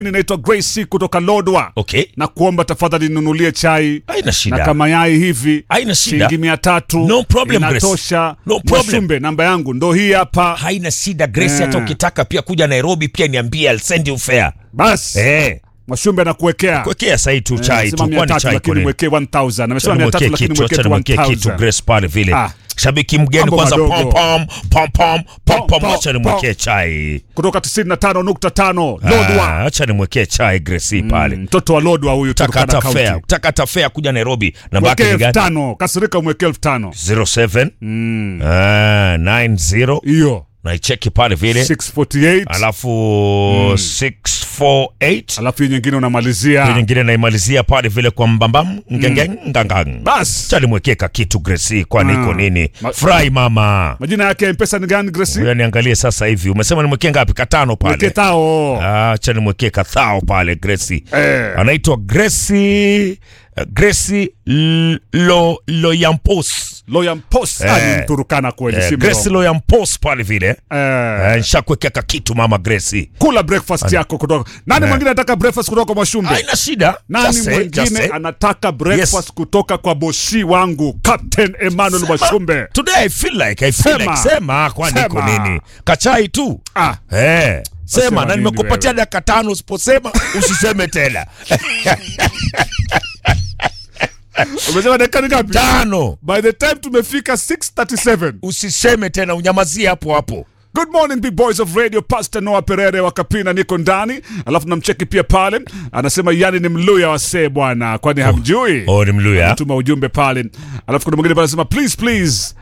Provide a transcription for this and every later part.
Ninaitwa Grace kutoka Lodwa. Okay. Na kuomba tafadhali ninunulie chai Haina shida. na kama yai hivi Haina shida. shilingi mia tatu No problem, Grace. inatosha. No problem. Mwashumbe, namba yangu ndo hii hapa. haina shida Grace, Eh. hata ukitaka pia kuja Nairobi pia niambie, I'll send you fare. Basi Eh, Mwashumbe anakuwekea kuwekea sahi tu chai Anasema tu, mia kwani tatu chai lakini kwa nini? mwekee 1000 amesema Acha mia tatu nimwekee lakini kitu, mwekee acha tu nimwekee kitu 1000 Grace pale vile. Ah. Shabiki mgeni Mambo kwanza, pom madogo. pom pom pom pom pom, Pom, acha pom, nimwekee chai. kutoka 95.5 Ah, Lodwa. acha nimwekee chai Grace pale. Mtoto wa Lodwa huyu Taka Turkana hata fare, County. taka hata fare kuja Nairobi. Namba yake Mwekee ni elfu gani? tano kasirika mwekee elfu tano 07 ah, 90 hiyo naicheki pale vile 648 alafu 648 alafu hii nyingine hiyo unamalizia nyingine naimalizia pale vile kwa mbambam ngengeng ngangang Bas. chalimwekeka kitu Gracie kwani iko Ah. nini Ma- fry mama majina yake ya mpesa ni gani Gracie? Ngoja niangalie sasa hivi umesema nimwekee ngapi katano Mwekee pale tao Ah, acha nimwekee kathao pale Gracie Eh. anaitwa Gracie uh, Gracie L- lo Loyampos Loyal Post Eh. ah, ni Mturukana kweli eh, si Gracie mrongo. Loyampos pale vile Eh, eh, nishakuwekea kitu mama Gracie kula breakfast yako kutoka nani Eh. mwingine anataka breakfast kutoka Mwashumbe haina shida nani Just say, just mwingine say. anataka breakfast Yes. kutoka kwa bosi wangu Captain Emmanuel Mwashumbe Today I feel like I feel Sema. like sema kwani iko Sema. nini? Kachai tu. ah, Eh. Wasema Sema na nini nimekupatia wewe? dakika tano usiposema usiseme tena. umesema dakika ni ngapi Tano. by the time tumefika 637 Usiseme tena unyamazie hapo hapo. Good morning big boys of radio Pastor Noah Perere wa Kapina niko ndani alafu namcheki pia pale anasema yani ni mluya wasee bwana kwani hamjui Oh, ni Mluya. tuma ujumbe pale alafu kuna mwingine pale anasema please please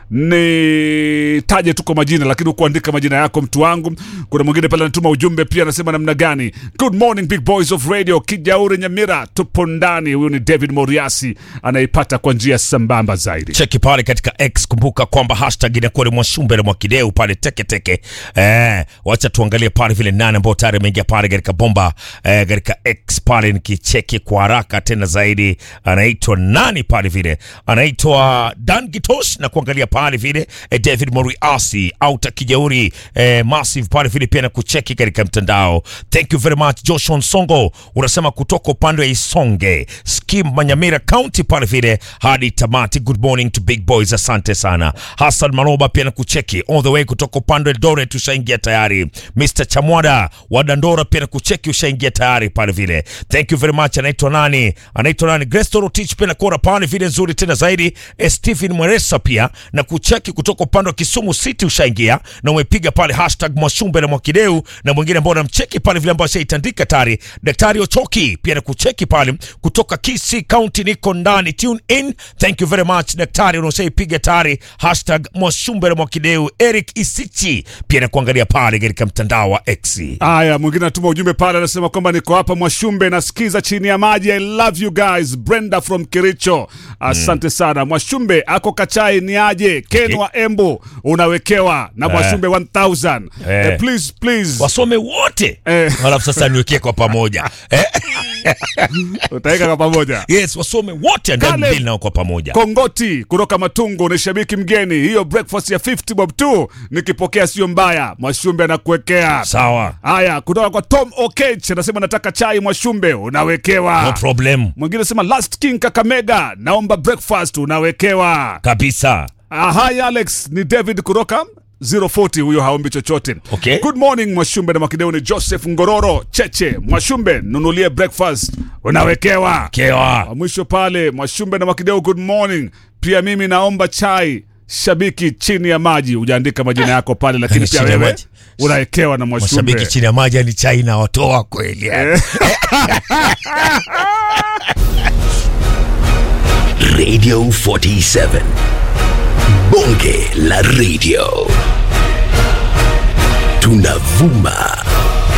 ni taje tuko majina lakini ukuandika majina yako mtu wangu kuna mwingine pale anatuma ujumbe pia anasema namna gani good morning big boys of radio kijauri nyamira tupo ndani huyu ni david moriasi anaipata kwa njia sambamba zaidi Cheki pale katika X, kumbuka kwamba hashtag inakuwa ni Mwashumbe na Mwakideu pale teke teke. Eh, wacha tuangalie pale vile nane ambao tayari ameingia pale katika bomba eh, katika X pale nikicheki kwa haraka tena zaidi, anaitwa nani pale vile, anaitwa Dan Gitosh na kuangalia pale vile eh, David Moriasi auta kijauri eh, massive pale vile pia na kucheki katika mtandao. Thank you very much Joshua Nsongo, unasema kutoka upande wa Isonge Skim Manyamira County pale vile hadi tamati. Good morning to big boys, asante sana. Hassan Maroba pia na kucheki all the way kutoka upande wa Eldoret, ushaingia tayari. Mr Chamwada wa Dandora pia na kucheki, ushaingia tayari pale vile. Thank you very much. Anaitwa nani? Anaitwa nani? Grace Torotich pia na kuona pale vile nzuri tena zaidi. Eh, Stephen Mweresa pia na kucheki kutoka upande wa Kisumu City, ushaingia na umepiga pale hashtag Mwashumbe na Mwakideu, na mwingine ambao namcheki pale vile ambao ashaitandika tayari. Daktari Ochoki pia na kucheki pale kutoka Kisii County, niko ndani. Tune in. Thank you very much daktari, unaoshaipiga tayari hashtag Mwashumbe na Mwakideu. Eric Isichi pia na kuangalia pale katika mtandao wa X. Aya, mwingine anatuma ujumbe pale, anasema kwamba niko hapa Mwashumbe, nasikiza chini ya maji. I love you guys. Brenda from Kericho, asante sana. Mwashumbe ako Kachai ni aje? Ken Okay. wa Embu unawekewa na Mwashumbe 1000 Eh. eh, please please, Wasome wote Eh. alafu sasa niwekee kwa pamoja eh? utaweka kwa pamoja. Yes, wasome wote ndani Kale- mbili nao kwa pamoja. Kongoti kutoka Matungu ni shabiki mgeni, hiyo breakfast ya 50 bob tu nikipokea sio mbaya. Mwashumbe anakuwekea Sawa, haya. Kutoka kwa Tom Okech anasema nataka chai Mwashumbe, unawekewa no problem Mwingine sema Last King Kakamega, naomba breakfast, unawekewa. kabisa. Ah, hi Alex, ni David kutoka 040 huyo haombi chochote. Okay. Good morning Mwashumbe na Makideu, ni Joseph Ngororo Cheche. Mwashumbe, nunulie breakfast, unawekewa. Kewa. Wa mwisho pale Mwashumbe na Makideu, good morning. Pia mimi naomba chai shabiki chini ya maji, hujaandika majina yako pale, lakini pia Chini ya wewe maji. unawekewa na Mwashumbe. Mashabiki chini ya maji ni chai na watoa kweli. yani. Radio 47. Bonge la radio. Tunavuma